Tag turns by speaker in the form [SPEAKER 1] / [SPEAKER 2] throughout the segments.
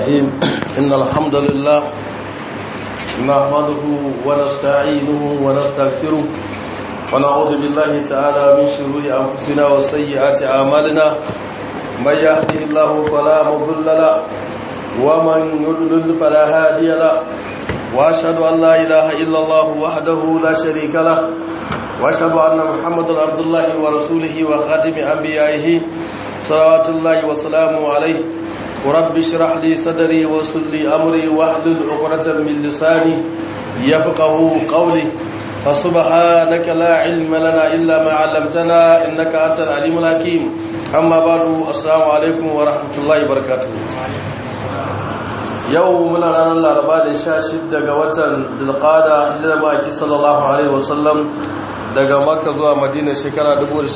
[SPEAKER 1] الرحيم إن الحمد لله نحمده ونستعينه ونستغفره ونعوذ بالله تعالى من شرور أنفسنا وسيئات أعمالنا من يهده الله فلا مضل له ومن يضلل فلا هادي له وأشهد أن لا إله إلا الله وحده لا شريك له وأشهد أن محمدا عبد الله ورسوله وخاتم أنبيائه صلوات الله وسلامه عليه ورب اشرح لي صدري ويسر لي امري واحلل عقدة من لساني يفقهوا قولي فسبحانك لا علم لنا الا ما علمتنا انك انت العليم الحكيم اما بعد السلام عليكم ورحمه الله وبركاته yau muna ranar laraba da sha shidda ga watan zulqada hijirar maki sallallahu alaihi wasallam daga makka zuwa madina shekara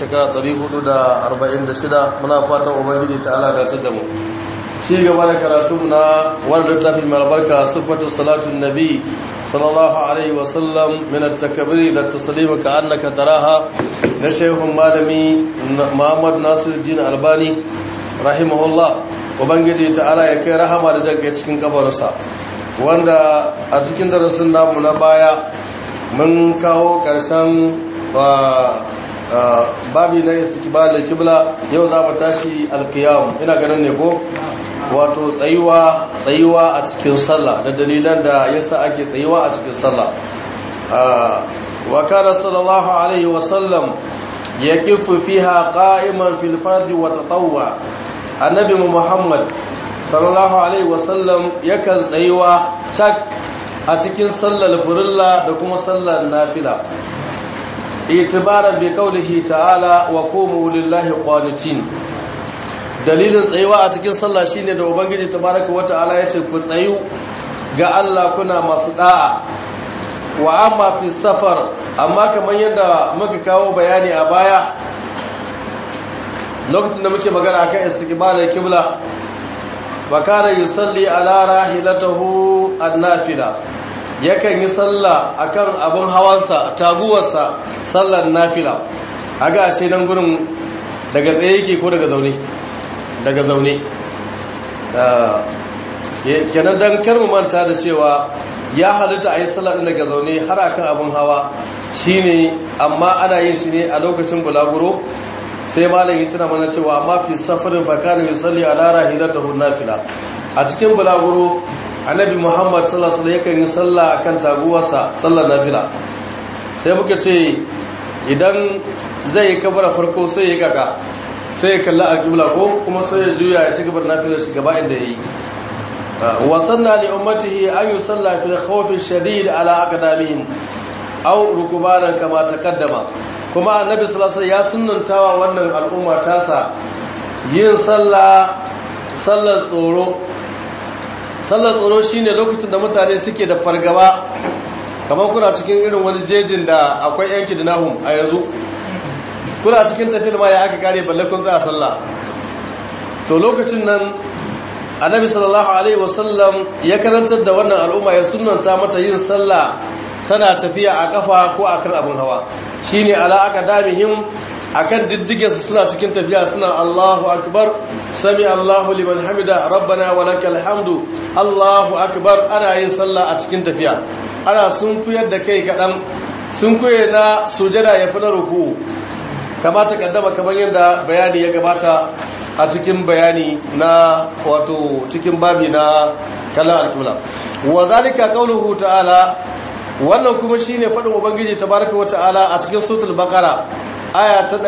[SPEAKER 1] 1446 muna fatan ubangiji ta ala da ta damu ci gaba da karatu na wani littafin mai albarka sifatu salatun nabi sallallahu alaihi wasallam min at-takbiri da taslima ka annaka taraha na shehun malami Muhammad Nasiruddin Albani rahimahullah ubangiji ta'ala ya kai rahama da jagge cikin kabarinsa wanda a cikin darasin namu na baya mun kawo karshen babi na istikbal kibla yau za mu tashi alqiyam ina ganin ne ko wato tsayuwa tsayuwa a cikin sallah da dalilan da yasa ake tsayuwa a cikin sallah wa kana sallallahu alaihi wa sallam yakifu fiha qa'iman fil fardi wa tatawwa annabi muhammad sallallahu alaihi wa sallam yakan tsayuwa cak a cikin sallar furilla da kuma sallar nafila itibaran bi qaulihi ta'ala wa qumu lillahi qanitin dalilin tsayuwa a cikin sallah shine da ubangiji tabaraka wata'ala yace ku tsayu ga Allah kuna masu da'a wa amma fi safar amma kamar yadda muka kawo bayani a baya lokacin da muke magana akan istiqbalul qibla wa kana yusalli ala rahilatihi an-nafila yakan yi sallah akan abun hawansa taguwarsa sallar nafila aga ashe nan gurin daga tsaye yake ko daga zaune daga zaune kenan dan karmu manta da cewa ya halitta a yi sallar daga zaune har akan abin hawa shine amma ana yin shi ne a lokacin bulaguro sai malam yi tuna mana cewa amma fi safarin fakana yi salli a lara hidatahu nafila a cikin bulaguro annabi muhammad sallallahu alaihi yakan yi sallah akan taguwarsa sallar nafila sai muka ce idan zai yi kabara farko sai ya kaka sai ya kalli alƙibla ko kuma sai ya juya ya ci gaba da nafilar shi gaba inda yayi wa sanna li ummatihi an yusalla fil khawf shadid ala aqdamihim aw rukubanan kama taqaddama kuma annabi sallallahu alaihi ya sunnantawa wannan al'umma tasa yin sallah sallar tsoro sallar tsoro shine lokacin da mutane suke da fargaba kamar kuna cikin irin wani jejin da akwai yanki da nahum a yanzu kuna cikin tafiyar ma ya aka kare balle kun tsaya sallah to lokacin nan annabi sallallahu alaihi wasallam ya karantar da wannan al'umma ya sunnanta mata yin sallah tana tafiya a kafa ko akan abin hawa shine ala aka damihim akan diddige su suna cikin tafiya suna Allahu akbar sami Allahu liman hamida rabbana wa lakal hamdu Allahu akbar ana yin sallah a cikin tafiya ana sun kuyar da kai kadan sun kuye na sujada ya fi na ruku kamata kaddama kamar yadda bayani ya gabata a cikin bayani na wato cikin babi na kallon alkula wa zalika qauluhu ta'ala wannan kuma shine fadin ubangiji tabaraka wa ta'ala a cikin suratul baqara aya ta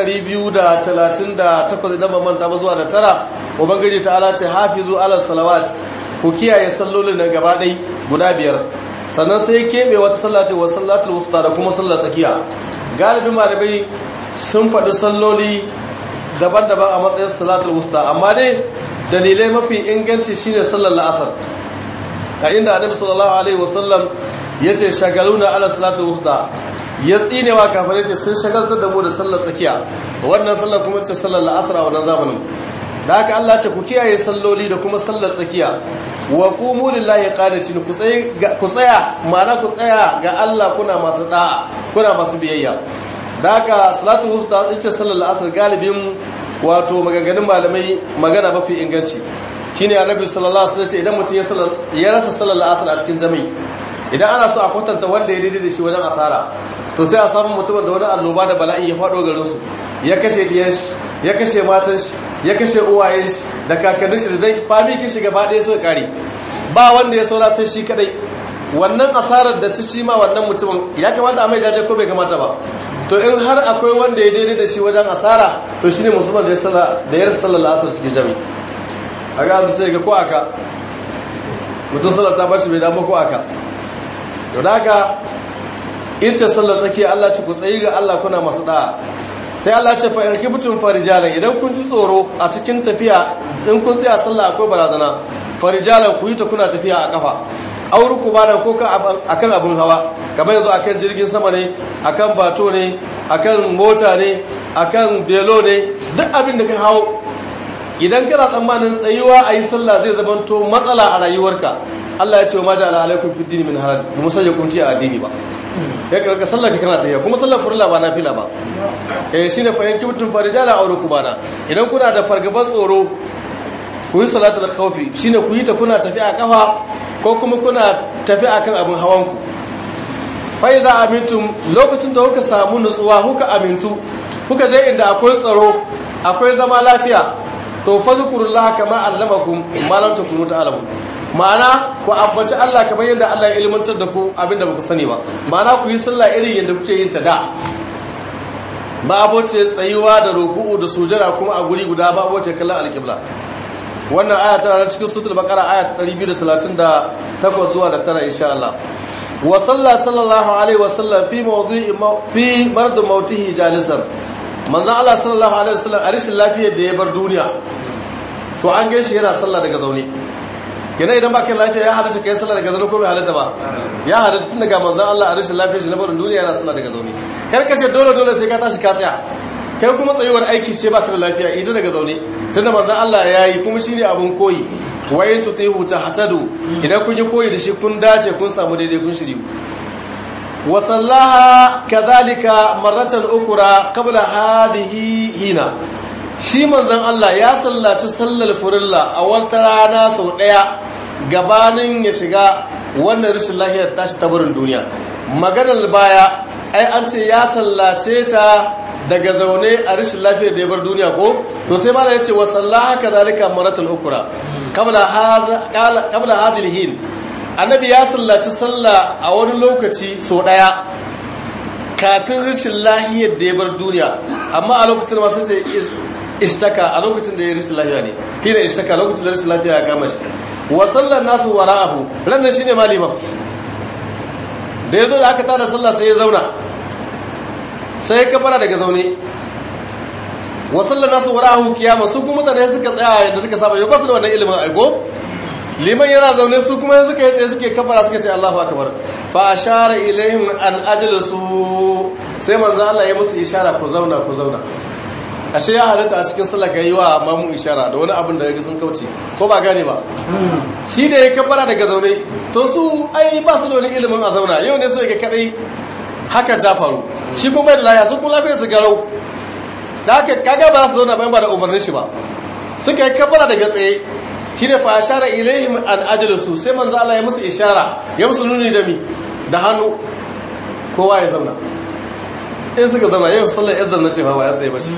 [SPEAKER 1] 238 idan ban manta ba zuwa da tara ubangiji ta'ala ce hafizu ala salawat ku kiyaye sallolin nan gaba dai guda biyar sannan sai kebe wata sallah ce wa sallatul wusta da kuma sallar tsakiya galibin malamai sun faɗi salloli daban-daban a matsayin salatul wusta amma dai dalilai mafi inganci shine sallar la'asar a inda annabi sallallahu alaihi wasallam yace shagaluna ala salatul wusta ya tsinewa kafirai ce sun shagaltar da mu da sallar tsakiya wannan sallar kuma ce sallar la'asar a wannan zamanin da haka Allah ce ku kiyaye salloli da kuma sallar tsakiya wa qumu lillahi qanitin ku tsaya ku tsaya ma'ana ku tsaya ga Allah kuna masu da'a kuna masu biyayya da haka salatu wusta ita sallar asar galibin wato maganganun malamai magana mafi inganci shine annabi sallallahu alaihi wasallam idan mutum ya rasa sallar asr a cikin jami'i idan ana so a kwatanta wanda ya daidai da shi wajen asara to sai a samu mutumin da wani alloba da bala'i ya faɗo garin su ya kashe diyan shi ya kashe matan shi ya kashe uwayen shi da kakannin shi da dai fami kin shi gaba ɗaya suka kare ba wanda ya saura sai shi kadai wannan asarar da ta ci ma wannan mutumin ya kamata a mai jaje ko bai kamata ba to in har akwai wanda ya daidai da shi wajen asara to shine musulman da ya salla da ya rasa sallar asar cikin jami'i a ga sai ga ko aka mutum sallar ta bashi bai damu ko aka to da haka ita sallar tsakiya Allah ce ku tsayi ga Allah kuna masu da'a sai Allah ce fa irki mutum farijalan idan kun ji tsoro a cikin tafiya in kun tsaya sallah akwai barazana farijalan ku yi ta kuna tafiya a kafa auru ku bada ko akan abin hawa kamar yanzu akan jirgin sama ne akan bato ne akan mota ne akan belo ne duk abin da ka hawo idan kana tsammanin tsayuwa a yi sallah zai zamanto matsala a rayuwarka Allah ya ce wa ma da alaikum fi dini min haraj mu sanya kunci a addini ba ya karka sallar ka kana tafiya kuma sallar furla ba nafila ba eh shine fa yanki mutum farijala aure ku bana idan kuna da fargabar tsoro ku yi salatul khawfi shine ku yi ta kuna tafiya a kafa ko kuma kuna tafiya akan abin hawan ku fa idza amintum lokacin da kuka samu nutsuwa kuka amintu kuka je inda akwai tsaro akwai zama lafiya to fadhkurullah kama allamakum ma lam takunu ta'lamun ma'ana ku ambaci Allah kamar yadda Allah ya ilmantar da ku abinda ba ku sani ba ma'ana ku yi sallah irin yadda kuke yin ta da ba aboce tsayuwa da ruku'u da sujada kuma a guri guda ba aboce kallon alƙibla wannan aya tana cikin suratul baqara aya ta 238 zuwa da tara insha Allah wa sallallahu alaihi wa sallam fi mawdi'i fi mard mautihi jalisan manzon Allah sallallahu alaihi wa sallam a rishin lafiyar da ya bar duniya to an gaishe yana sallah daga zaune kenan idan baka lafiya ya halatta kai sallah daga zaune ko bai halatta ba ya halatta tun daga manzon Allah a rashin lafiya shi na barin duniya yana sallah daga zaune kar ka ce dole dole sai ka tashi ka tsaya kai kuma tsayuwar aiki ce baka da lafiya ita daga zaune tunda manzon Allah ya yi kuma shine abun koyi wayin tutihu tahtadu idan kun yi koyi da shi kun dace kun samu daidai kun shiri wa sallaha kadhalika marratan ukra qabla hadhihi hina shi manzon Allah ya sallaci sallar furilla a wata rana sau daya gabanin ya shiga wannan rashin lafiyar tashi ta barin duniya maganar baya ai an ce ya sallace ta daga zaune a rashin lafiyar da ya bar duniya ko to sai malam ya ce wa sallaha kadhalika maratan ukra qabla hadha qabla hadhihi hin annabi ya sallaci sallah a wani lokaci sau daya kafin rashin lafiyar da ya bar duniya amma a lokacin ma sai ishtaka a lokacin da ya rashin lafiya ne hina ishtaka lokacin da rashin lafiya ya kama shi wa sallar nasu wara'ahu ranar shine maliman da ya zo da aka tada sallah sai ya zauna sai ya kafara daga zaune wa sallar nasu wara'ahu kiyama su kuma mutane suka tsaya yadda suka saba yau ba su da wannan ilimin aiko liman yana zaune su kuma suka yi tsaye suke kafara suka ce Allahu akbar fa ashara ilaihim an ajlisu sai manzo Allah ya musu ishara ku zauna ku zauna ashe ya halatta a cikin sallah yi wa mamu ishara da wani abin da ya sun kauce ko ba gane ba shi da ya kafara daga zaune to su ai ba su da wani ilimin a zauna yau ne su ga kadai haka ta faru shi kuma da laya sun kuma lafiya su garau da haka kaga ba su zauna bayan ba da umarnin shi ba suka yi kafara daga tsaye shi ne fa ashara ilaihim an ajlisu sai manzo Allah ya musu ishara ya musu nuni da mi da hannu kowa ya zauna in suka zama yau sallar yan zanna ce ba ya tsaye bace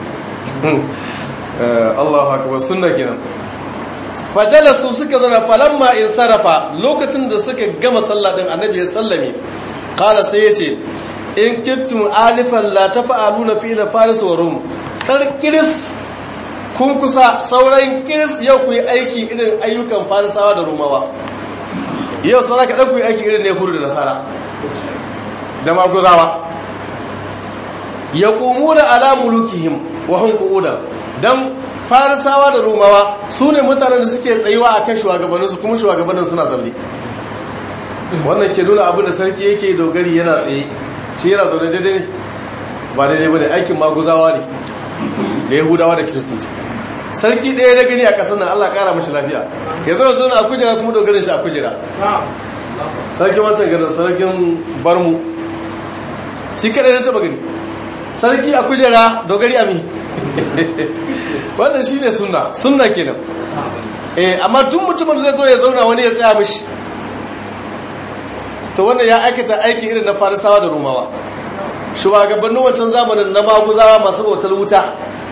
[SPEAKER 1] Allahu akbar sunna kenan fajalasu suka zama falamma in sarafa lokacin da suka gama sallah din annabi ya sallame qala sai yace in kittum alifan la tafa'aluna fi la faris wa rum sarkiris kun kusa sauran kiris yau ku yi aiki irin ayyukan farisawa da rumawa yau sauran ka ku yi aiki irin ne huru da nasara da maguzawa ya ƙumu da alamulukihim wa hunkudan don farisawa da rumawa su ne mutanen da suke tsayuwa a kan shugabanninsu kuma shugabannin suna zaune wannan ke nuna abin da sarki yake dogari yana tsaye shi yana zaune daidai ba daidai ba da aikin maguzawa ne da yahudawa da kiristanci sarki ɗaya da gani a ƙasar nan allah ƙara mashi lafiya ya zo zo a kujera kuma dogarin shi a kujera sarkin wancan garin sarkin barmu shi kaɗai na taɓa gani sarki a kujera dogari ami wannan shi ne sunna sunna kenan eh amma duk mutumin zai zo ya zauna wani ya tsaya mishi to wannan ya aikata aiki irin na farisawa da rumawa shugabannin wancan zamanin na maguzawa masu bautar wuta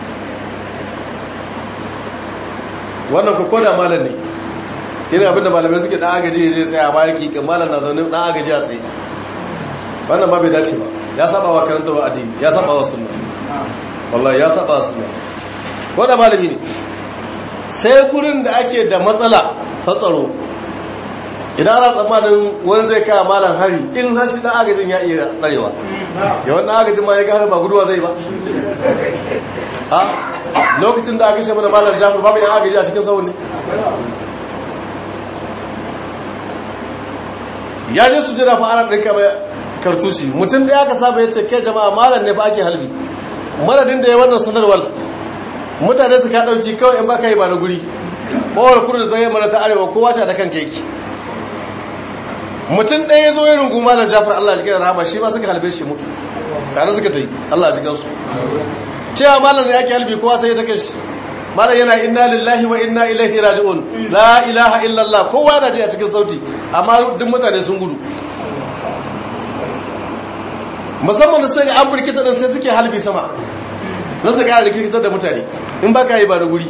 [SPEAKER 1] wannan ku koda malam ne irin abinda malamai suke dan agaji ya je tsaya bayan kikin malam na zaune dan agaji a tsaye wannan ba bai dace ba ya saba wa karanta wa addini ya saba wa sunna wallahi ya saba wa sunna koda malami ne sai gurin da ake da matsala ta tsaro idan ana tsammanin wani zai kaya malam hari in har shi dan agajin ya iya tsarewa yawan dan agajin ma ya ga har ba guduwa zai ba ha lokacin da aka shi mana malam jafar babu yan agaji a cikin sauran ne ya je su jira fa ana ɗinka mai kartushi mutum da ya ka saba ya ce kai jama'a malam ne fa ake halbi madadin da ya wannan sanarwar mutane su ka ɗauki kawai in ba ka yi ba na guri bawar kudu da zai mana ta arewa kowa ta da kanka yake mutum ɗaya ya zo ya rungu malam jafar allah ya jikin rahama shi ma suka halbe shi mutu tare suka ta yi allah ya jikin su cewa malam da yake halbi kowa sai ya take shi malam yana inna lillahi wa inna ilaihi raji'un la ilaha illallah kowa yana ji a cikin sauti amma duk mutane sun gudu musamman da suka an firkita din sai suke halbi sama na su kara da kirkitar da mutane in ba ka yi ba da guri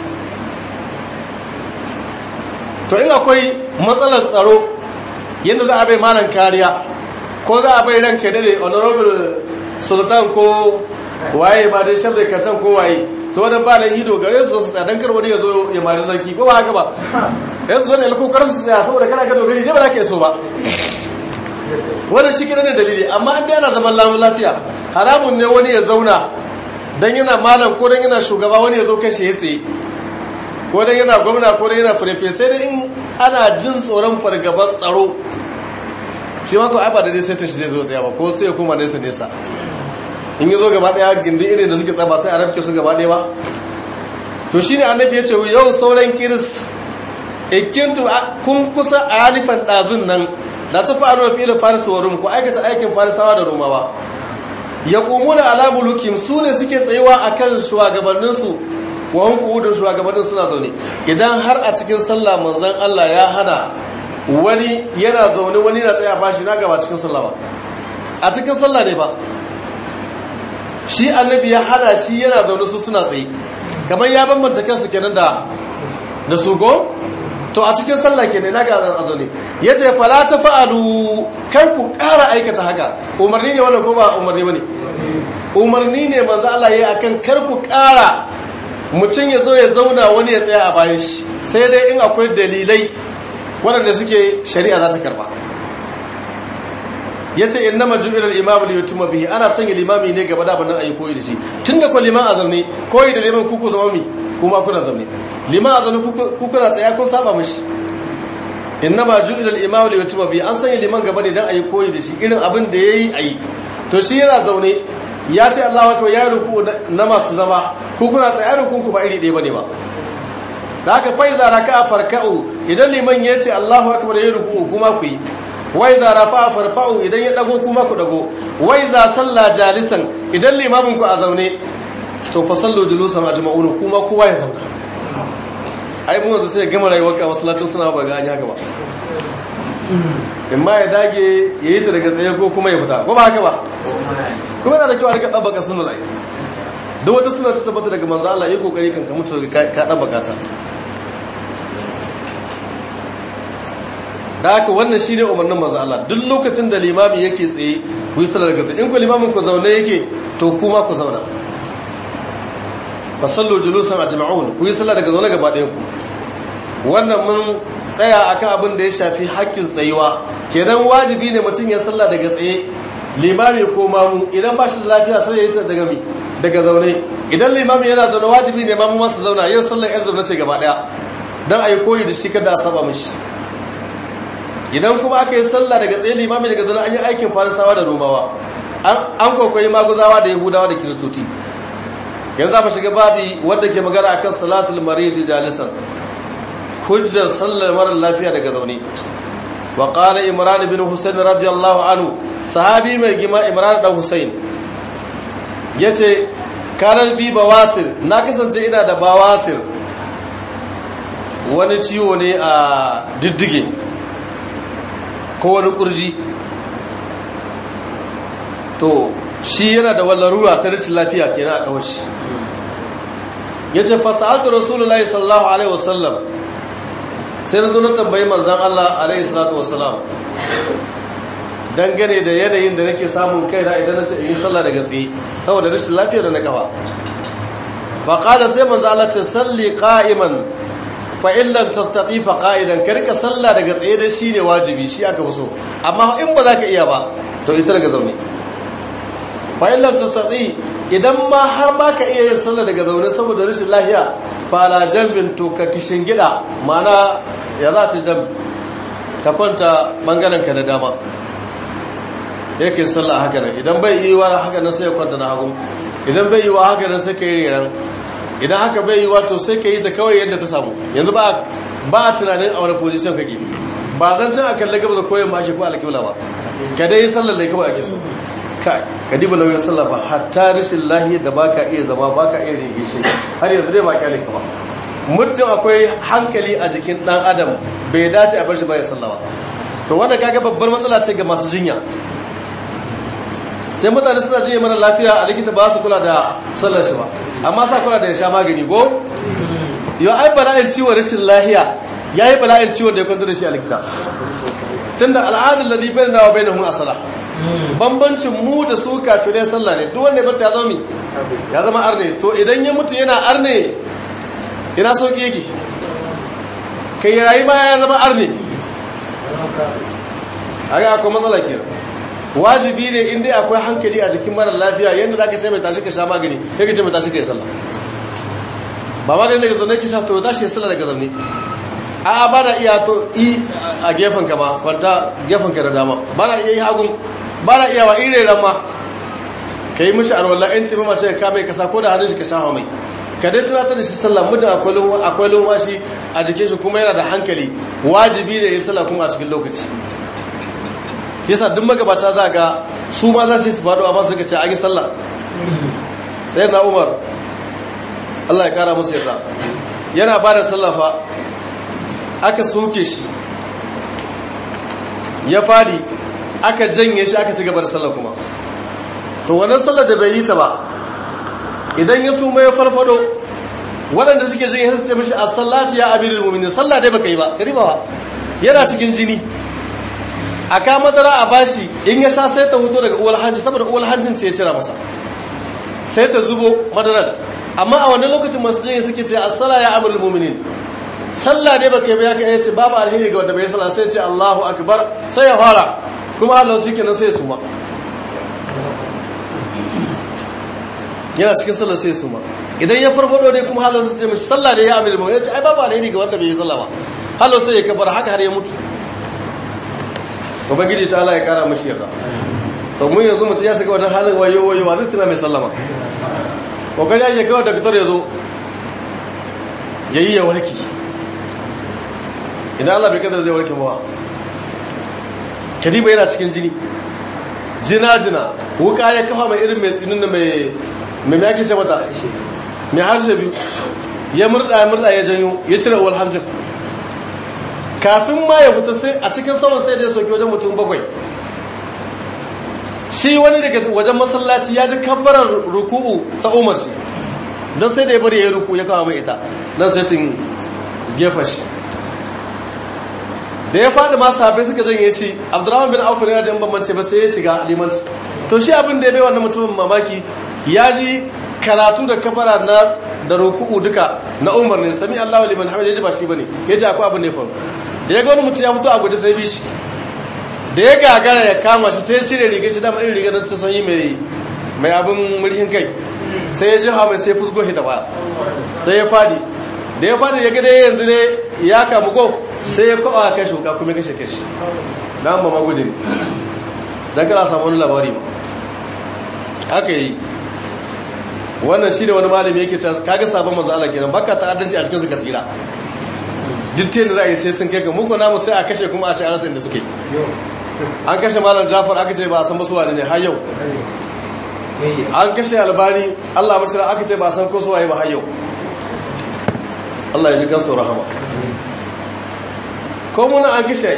[SPEAKER 1] to in akwai matsalar tsaro yadda za a bai malam kariya ko za a bai ranka dade honorable sultan ko waye ba dai shabda katan ko waye to wadda ba nan ido gare su su tsadan kar wani ya zo ya mari sarki ko ba haka ba yanzu zo da alkokar su tsaya saboda kana ga dogari ne ba za ka so ba wannan shi kira ne dalili amma an yana zaman lamun lafiya haramun ne wani ya zauna dan yana malam ko dan yana shugaba wani ya zo kan shi ya tsaye ko dan yana gwamna ko dan yana prefe sai dai in ana jin tsoron fargabar tsaro shi ma ko ai ba da dai sai ta shi zai zo tsaya ba ko sai ya koma nesa nesa in yi zo gaba daya gindi irin da suke tsaba sai a rafke su gaba daya ba to shine annabi ya ce yau sauran kiris ikintu kun kusa a halifan ɗazun nan da ta faru fi ilin farisa wa rum ku aikata aikin farisawa da romawa ya kumuna ala mulukim su ne suke tsayuwa a kan shugabanninsu wa hunkudin shugabannin suna zaune idan har a cikin sallah manzan Allah ya hana wani yana zaune wani na tsaya bashi na gaba cikin sallah ba a cikin sallah ne ba shi annabi ya hana shi yana zaune su suna tsaye kamar ya bambanta kansu kenan da da su go to a cikin sallah kenan na ga azane yace fala ta fa'alu kar ku ƙara aikata haka umarni ne wannan ko ba umarni bane umarni ne manzo Allah yayi akan kar ku ƙara mutum ya zo ya zauna wani ya tsaya a bayan shi sai dai in akwai dalilai waɗanda suke shari'a za ta karba ya ce in nama ju'ilar imamu da yutuma bihi ana sanya limami ne gaba da abin nan ayi koyi da shi tun da kwa liman a zaune koyi da liman kuku zama mi kuma kuna zaune liman a zaune kuku na tsaya kun saba mashi in nama ju'ilar imamu da yutuma bihi an sanya liman gaba ne don ayi koyi da shi irin abin da ya yi ayi to shi yana zaune ya ce Allah wato ya ruku na masu zama kukuna tsaye rukun ku ba iri ɗaya bane ba da haka fa idza raka'a farka'u idan liman ya ce Allahu akbar ya ruku kuma ku yi wai za rafa farfa'u idan ya dago kuma ku dago wai za salla jalisan idan limamin ku a zaune to fa sallu julusan ajma'un kuma kowa ya zauna ai mun yanzu sai gama rayuwar ka masallacin suna ba ga anya gaba in ma ya dage yayi ta daga tsaye ko kuma ya fita ko ba haka ba kuma yana da kyau a rika dabbaka sunna lai duk wata suna ta tabbata daga manzo Allah yayi kokari kan ka mutu ka dabbaka ta da haka wannan shine umarnin manzo Allah duk lokacin da limami yake tsaye ku yi sallar gaza in ku limamin ku zaune yake to kuma ku zauna fasallu julusan ajma'un ku yi sallar daga zaune gaba ɗayan ku wannan mun tsaya akan abin da ya shafi haƙƙin tsayuwa kenan wajibi ne mutum ya sallah daga tsaye limami ko mamu idan ba shi da lafiya sai ya yi ta daga mi daga zaune idan limami yana zaune wajibi ne mamu masu zauna yau sallar yan zaune ce gaba ɗaya don a yi koyi da shi kada a saba mishi idan kuma aka yi sallah daga tsaye limami daga zana an yi aikin farisawa da romawa an kwaikwayi maguzawa da yahudawa da kiristoci yanzu za mu shiga babi wadda ke magana akan salatul maridi jalisan hujjar sallar marar lafiya daga zaune wa qala imran ibn husayn radiyallahu anhu sahabi mai gima imran dan husayn yace kana bi bawasir na kasance ina da bawasir wani ciwo ne a diddige ko wani kurji to shi yana da wallarura ta rashin lafiya kenan a kawai shi ya ce fasa'altu rasulullahi sallallahu alaihi wasallam sai na zo na tambayi manzan Allah alaihi salatu wasallam dangane da yanayin da nake samun kaina idan na ce in yi sallah da gaske saboda rashin lafiya da na kafa faƙada sai manzan Allah ce salli qa'iman fa in lam tastati fa qa'idan ka rika sallah daga tsaye da shi ne wajibi shi aka fi so amma in ba za ka iya ba to ita daga zaune fa in lam tastati idan ma har ba ka iya yin sallah daga zaune saboda rashin lafiya fa ala jambin to ka kishin gida mana ya za ta jambi ka kwanta bangaren ka na dama yake sallah haka nan idan bai yi wa haka nan sai ya kwanta na hagu idan bai yi wa haka nan sai ka yi riran idan haka bai yi wa to sai ka yi ta kawai yadda ta samu yanzu ba ba a tunanin a wani position kake ba zan can a kalli gaba da koyon ba ake ko alƙibla ba ka dai yi sallar da kawai ake so kai ka diba nauyin sallah ba hatta rashin lahiyar da baka iya zama baka iya rige shi har yanzu dai ba kyale ka ba muddin akwai hankali a jikin dan adam bai dace a bar shi baya sallah ba to wanda kaga babbar matsala ce ga masu jinya sai mutane suna jinya mara lafiya a likita ba su kula da sallar shi ba amma sa kula da ya sha magani ko yau ai bala'in ciwon rashin lahiya ya yi bala'in ciwon da ya kwanta da shi a likita tun da al'adun lalzi bai da wa bai na hun asala bambancin mu da su kafirai sallah ne duk wanda ya bata ya zama ya zama arne to idan ya mutu yana arne ina sauki yake kai rayu ma ya zama arne a ga akwai matsala ke wajibi ne inda akwai hankali a jikin mara lafiya yadda za ka ce mai tashi ka sha magani ya ka ce mai tashi ka yi sallah ba magani daga zaune ki sha to za shi yi sallah daga zaune a ba da iya to i a gefen ka ma kwanta gefen ka da dama ba na iya yi hagun ba na iya wa ire ran ma ka yi mishi alwala in tafi mace ka kame kasa ko da hannun shi ka sha mai ka dai tunatar da shi sallah mutum akwai lumwashi a jikin shi kuma yana da hankali wajibi da yi sallah kuma a cikin lokaci yasa duk magabata za ga su ma za su yi su faɗo amma suka ce an yi sallah sai na umar Allah ya kara musu yarda yana ba da sallah fa aka soke shi ya fadi aka janye shi aka ci gaba da sallah kuma to wannan sallar da bai yi ta ba idan ya suma ya farfado waɗanda suke jin yin sai mishi a sallati ya amirul mu'minin sallah dai baka yi ba kariba ba yana cikin jini a ka madara a bashi in ya sha sai ta huto daga uwal hanji saboda uwal hanjin ce ya tira masa sai ta zubo madarar amma a wannan lokacin masu jin suke ce as-sala ya amirul mu'minin sallah dai baka yi ba ya kai ce babu alheri ga wanda bai sallah sai ce Allahu akbar sai ya fara kuma Allah shi kenan sai ya suma yana cikin sallar sai su ma idan ya farfado dai kuma halar su ce mashi sallah da ya amir mu ya ce ai babu alheri ga wanda bai yi sallah ba halar sai ya kabar haka har ya mutu ubangiji ta Allah ya kara mashi yarda to mun yanzu mutum ya shiga wannan halin wayo wayo wa zai tuna mai sallama kokari ya kawai da fitar ya zo yayi ya warki idan Allah bai kadar zai warke ba kadiba yana cikin jini jina jina wuka ya kafa mai irin mai tsinin da mai mai yake ce mata mai harshe biyu ya murda ya murda ya janyo ya cire uwar hamjin kafin ma ya fita sai a cikin saman sai da ya soke wajen mutum bakwai shi wani daga wajen masallaci ya ji kabbarar ruku'u ta umar shi don sai da ya bari ya yi ruku ya kawo mai ita don sai tun gefa shi da ya faɗi masu haɓe suka janye shi abdurrahman bin auf yana jan bambance ba sai ya shiga limanci to shi abin da ya bai wannan mutumin mamaki ya ji karatu da kafara na da ruku'u duka na umar ne sami allahu liman hamid ya ji ba shi bane ya ji akwai abin da ya faru da ya ga wani mutum ya mutu a guje sai bi shi da ya gagara ya kama shi sai ya cire rigar shi dama irin rigar da ta sanyi mai mai abin murhin kai sai ya ji hawa sai fusgo shi da baya sai ya fadi da ya fadi ya gada yanzu ne ya kamu ko sai ya kawo kai shuka kuma kashe kashi na ba magudi ne don kana samu wani labari ba aka yi wannan shi da wani malami yake ta kaga sabon manzo Allah kenan baka ta'addanci a cikin su ka tsira duk da za a yi sai sun kai ka muku namu sai a kashe kuma a ce a rasa inda suke an kashe malam Jafar aka ce ba a san basu wani ne har yau an kashe albani Allah bashira aka ce ba a san ko su waye ba har yau Allah ya ji kansu rahama ko muna an kishe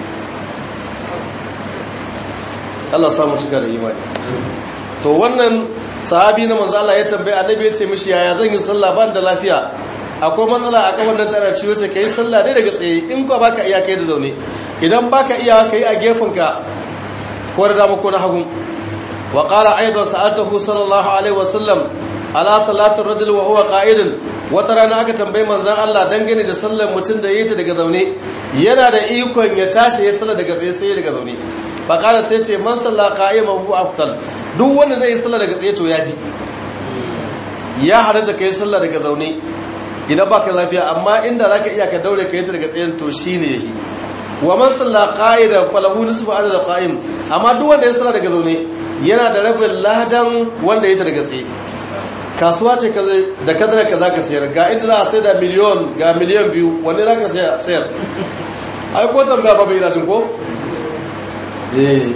[SPEAKER 1] Allah samu cika da imani to wannan sahabi na manzo Allah ya tambaye annabi ya ce mishi yaya zan yi sallah ban da lafiya akwai matsala a kafan nan tana ciwo ce kai sallah dai daga tsaye in ko baka iya kai da zaune idan baka iya kai a gefen ka ko da dama ko na hagu wa qala aidan sa'atuhu sallallahu alaihi wasallam ala salatu rajul wa huwa qa'idun wata rana aka tambayi manzon Allah dangane da sallar mutum da yayi ta daga zaune yana da ikon ya tashi ya sallar daga tsaye sai daga zaune fa qala sai ce man salla qa'iman hu afdal duk wanda zai yi sallar daga tsaye to yafi ya halatta kai sallar daga zaune idan baka lafiya amma inda zaka iya ka daure kai ta daga tsayen to shine yayi wa man salla qa'idan falahu nisfu adad qa'im amma duk wanda ya salla daga zaune yana da rabin ladan wanda ya ta daga tsaye kasuwa ce da kadara ka zaka sayar ga inda za a sai da miliyon ga miliyan biyu wanda zaka sayar ai ko tambaya ba bai ina tun ko eh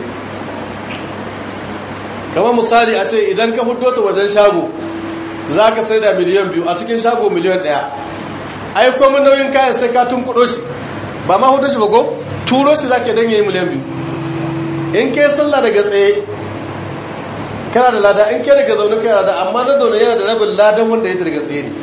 [SPEAKER 1] kamar misali a ce idan ka fito ta wajen shago za ka sai da miliyan biyu a cikin shago miliyan ɗaya ai komin nauyin kayan sai ka tun kudo shi ba ma hudu shi ba ko turo shi za ka don yi miliyan biyu in kai sallah daga tsaye kana da lada in kai daga zaune kana da amma na zaune yana da rabin ladan wanda ya daga tsaye ne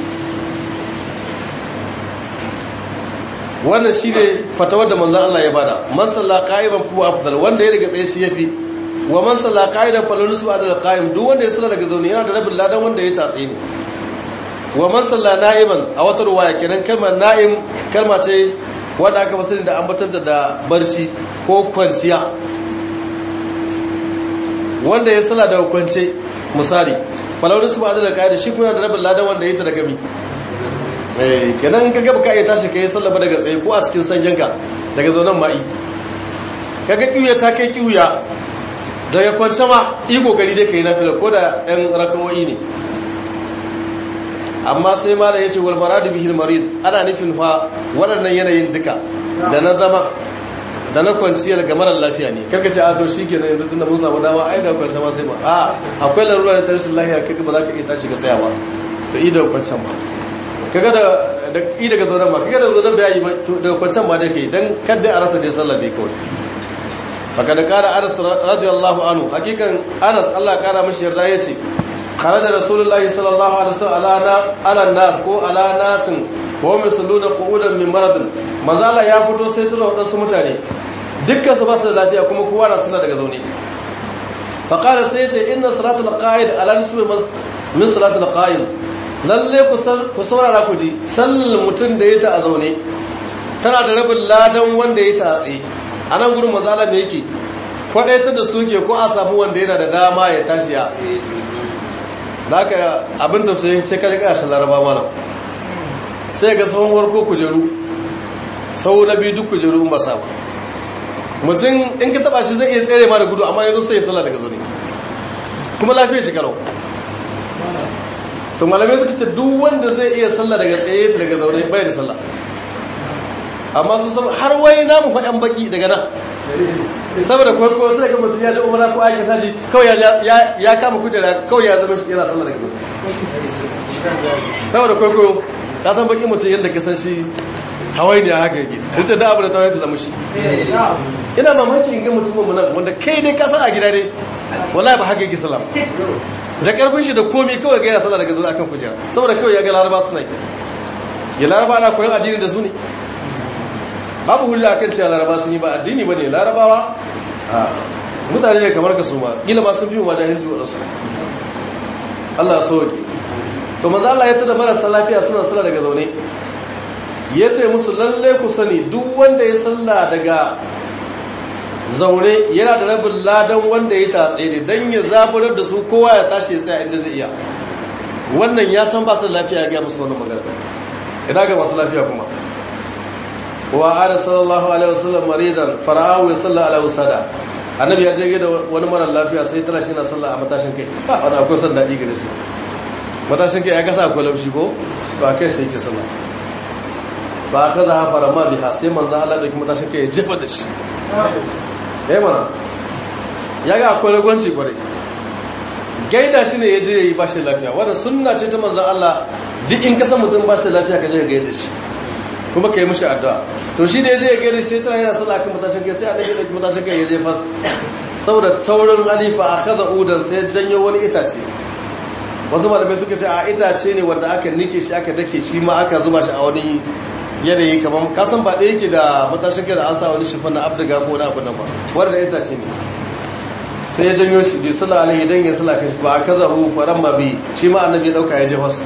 [SPEAKER 1] wannan shi ne fatawar da manzan Allah ya bada man sallah qa'iman fa afdal wanda ya daga tsaye shi yafi wa man salla qa'idan falunus ba da qa'im duk wanda ya salla daga zaune yana da rabin ladan wanda ya tatse ne wa man salla na'iman a wata ruwaya kenan kalmar na'im kalma ce wanda aka fasali da ambatar da barci ko kwanciya wanda ya salla daga kwance misali falunus ba da qa'im shi kuma da rabin ladan wanda ya ta daga mi eh kenan ka gaba ka iya tashi kai salla ba daga tsaye ko a cikin sanyanka daga zaunan ma'i kaga kiuya ta kai kiuya daga kwance ma yi kokari dai ka yi nafila ko da ɗan rakawoyi ne amma sai ma da ya ce walmara da bihir marid ana nufin fa waɗannan yanayin duka da na zama da na kwanciyar ga marar lafiya ne karka ce a to shi ke na yanzu tun da mun samu dama ai da kwance ma sai ba a akwai larura da tarshen lafiya kaga ba za ka iya tashi ga tsayawa to i daga kwancen ma kaga da da i daga zauren ma kaga da zauren bai yi ba to daga kwancen ma dai kai dan kadda a rasa dai sallar dai kawai fakada kara anas radiyallahu anhu hakikan anas Allah kara mashi yarda yace kharaja rasulullahi sallallahu alaihi wasallam ala ala nas ko ala nasin ko misaluna qu'udan min maradin manzala ya fito sai tura wadansu mutane dukkan su ba su da lafiya kuma kowa na suna daga zaune faqala sai yace inna salatul qa'id ala nisbi min salatul qa'im lalle ku saurara ku ji sallal mutun da yata a zaune tana da rabin ladan wanda ya tatse a nan gudun matsalar da yake kwaɗaita da suke ko a samu wanda yana da dama ya tashi ya da aka abin da su sai kaji ƙashin laraba mana sai ga tsawon warko kujeru sau na biyu duk kujeru in ba sa ba mutum in ka taba shi zai iya tsere ma da gudu amma yanzu sai ya sallah daga zaune kuma lafiyar shi kalau to malamai suka ce duk wanda zai iya sallah daga tsaye daga zaune bai da sallah amma su sama har wai namu faɗan baki daga nan saboda kwarko sai ga mutum ya ji umara ko aikin haji kawai ya kama kujera kawai ya zama shi yana sallah daga zaune saboda kwarko ka san baki mutum yadda ka san shi hawai ne haka yake duk da abu da tawaye ta zama shi ina mamaki in ga mutumin mu nan wanda kai dai ka san a gida dai wallahi ba haka yake sallah da karfin shi da komai kawai ga yana sallah daga zuwa akan kujera saboda kawai ya ga laraba suna yi ya laraba ana koyon addini da su ne babu hulla akan cewa laraba sun yi ba addini ba ne larabawa mutane ne kamar ka su ma kila ma sun fi mu jahilci wa su Allah so ke to manzo Allah ya tada marasa lafiya suna sallah daga zaune ya ce musu lalle ku sani duk wanda ya sallah daga zaune yana da rabin ladan wanda ya tatse ne don ya zaburar da su kowa ya tashi ya tsaya inda zai iya wannan ya san ba su lafiya ya gaya musu wannan magana idan ga masu lafiya kuma wa ala sallallahu alaihi wasallam maridan fara'ahu ya salla ala usada annabi ya je da wani mara lafiya sai tana shi na sallah a matashin kai ba wani akwai san daɗi gare su matashin kai ya kasa akwai laushi ko to a kai sai ke sallah ba ka za a fara ma biha sai manzan Allah da kuma tashi kai jefa da shi ya mana ya ga akwai ragwanci kwarai gaida shi ne ya je ya yi ba shi lafiya wadda suna ce ta manzan Allah duk in kasa mutum ba shi lafiya ka je ka gaida shi kuma ka yi mashi addu'a to shi da ya je ya gani sai tana yana sallah kan matashin kai sai annabi ya dauki matashin kai ya je fas saboda taurin halifa a kaza udan sai janyo wani itace wasu malamai suka ce a itace ne wanda aka nike shi aka dake shi ma aka zuba shi a wani yanayi kamar kasan ba ɗaya yake da matashin kai da an sa wani shifan na abdiga ko na abu nan ba wanda itace ne sai ya janyo shi bai sula alaihi dan ya sula kai ba aka zahu faran ma bi shi ma annabi ya dauka ya je wasu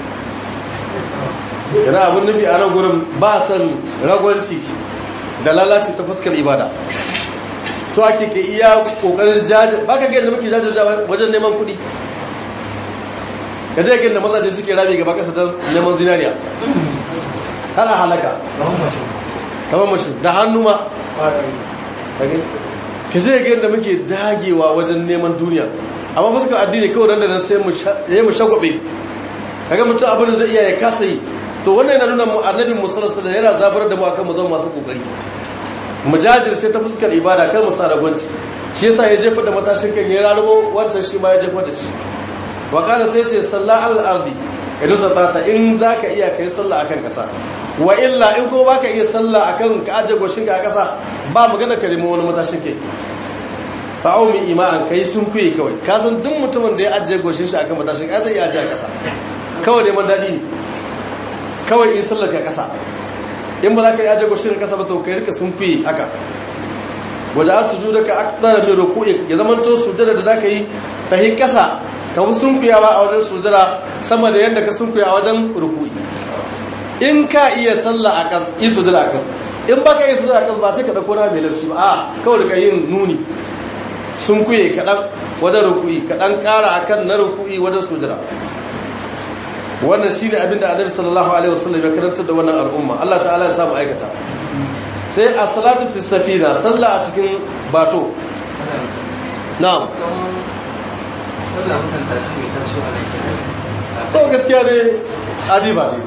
[SPEAKER 1] yana abin nufi a nan gurin ba san ragwanci da lalace ta fuskar ibada so ake ke iya kokarin jajir ba ka ga yadda muke jajirja wajen neman kuɗi ka je yadda mazaje suke rami gaba kasa ta neman zinariya ana halaka kamar mashi da hannu ma ka je yadda muke dagewa wajen neman duniya amma fuskar addini kawai nan da nan sai mu shagwabe kaga mutum abin da zai iya ya kasa yi to wannan yana nuna annabi musallallahu alaihi yana zabar da mu akan mu zama masu kokari mu jajirce ta fuskar ibada kar mu sa ragwanci shi yasa ya jefa da matashin kan ya rarubo wancan shi ma ya jefa da shi wa kana sai ce salla al ardi idan zata in zaka iya kai sallah akan kasa wa illa in ko baka iya sallah akan ka aje goshin ka a kasa ba magana ka nemo wani matashin kai fa'aumi ima'an kai sun kuye kawai ka san duk mutumin da ya ajiye goshin shi akan matashin kai zai iya ajiye a kasa kawai neman daɗi ne kawai in sallar ka kasa in ba za ka yi ajiye goshin kasa ba to kai rika sun kuye haka waje a sujuda ka akdara min ruku'i ya zama to sujada da zaka yi ta hi kasa ka bi sun kuyawa a wajen sujada sama da yadda ka sun kuya a wajen ruku'i in ka iya sallah a kas yi sujada a kas in baka yi sujada a kas ba ce ka dauko na mai laushi ba a kawai da yin nuni sun kuye kaɗan wajen ruku'i kaɗan ƙara a kan na ruku'i wajen sujira wannan shi ne abinda annabi sallallahu alaihi wasallam ya karantar da wannan al'umma Allah ta'ala ya samu aikata sai a salatu fi safina sallah a cikin bato na'am to gaskiya ne adiba ne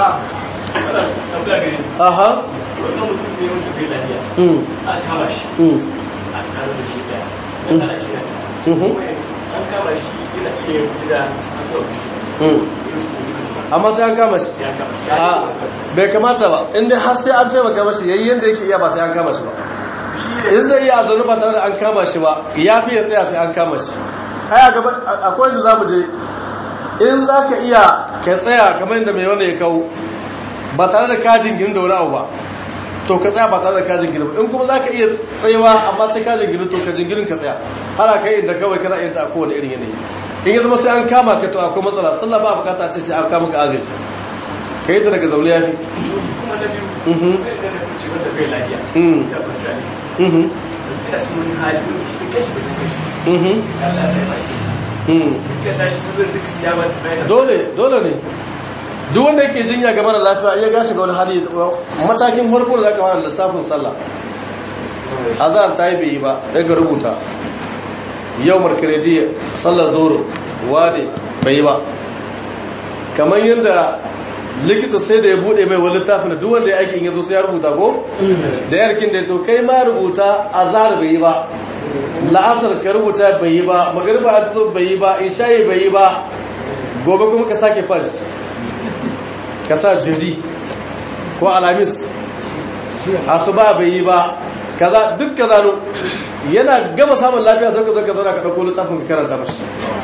[SPEAKER 1] aha
[SPEAKER 2] wannan mutum ne wanda bai lafiya
[SPEAKER 1] mm
[SPEAKER 2] a kama shi
[SPEAKER 1] mm
[SPEAKER 2] a kare da shi daya an kama shi
[SPEAKER 1] Mhm.
[SPEAKER 2] an kama shi yana iya yin su da an kama shi
[SPEAKER 1] mm
[SPEAKER 2] yin su da
[SPEAKER 1] amma sai an kama shi
[SPEAKER 2] ya kama shi
[SPEAKER 1] a bai kamata ba inda har sai an taimaka mashi yayi yanda yake iya ba sai an kama shi ba in zai iya zaune ba tare da an kama shi ba ya fi ya tsaya sai an kama shi ai a gaba akwai da zamu je in za ka iya ka tsaya kamar yadda mai wanda ya kawo ba tare da kajin gini da wani abu ba to ka tsaya ba tare da kajin gini ba in kuma za ka iya tsayawa amma sai kajin gini to kajin ginin ka tsaya har a kai inda kawai kana yin ta a kowane irin yanayi in ya zama sai an kama ka to akwai matsala sallah ba bukata ce sai an kama ka agaji ka yi ta daga zaune ya fi
[SPEAKER 2] kuma na biyu
[SPEAKER 1] Mhm.
[SPEAKER 2] wanda da kuce wanda bai lafiya
[SPEAKER 1] Mhm.
[SPEAKER 2] ya kwanta ne
[SPEAKER 1] Mhm.
[SPEAKER 2] ina cikin wani hali wani shi da kashi da suka shi
[SPEAKER 1] Mhm.
[SPEAKER 2] Allah ya baki
[SPEAKER 1] Mhm.
[SPEAKER 2] ka tashi sun zai duk ya ba ta bayan
[SPEAKER 1] dole dole ne duk wanda yake jinya ga mara lafiya iya gashi ga wani hali matakin farko da zaka fara lissafin sallah azhar ta yi bai yi ba daga rubuta yau markaredi sallar zoro wane bai yi ba kamar yadda likita sai da ya bude mai wani littafin da duk wanda ya aikin yazo sai ya rubuta ko da yarkin da to kai ma rubuta azhar bai yi ba la'asar ka rubuta bai yi ba magariba ta zo bai yi ba isha'i bai yi ba gobe kuma ka sake fash ka sa jiri ko alamis asuba bai yi ba kaza duk kaza no yana gama samun lafiya sai ka zo ka zauna ka dauko littafin ka karanta mashi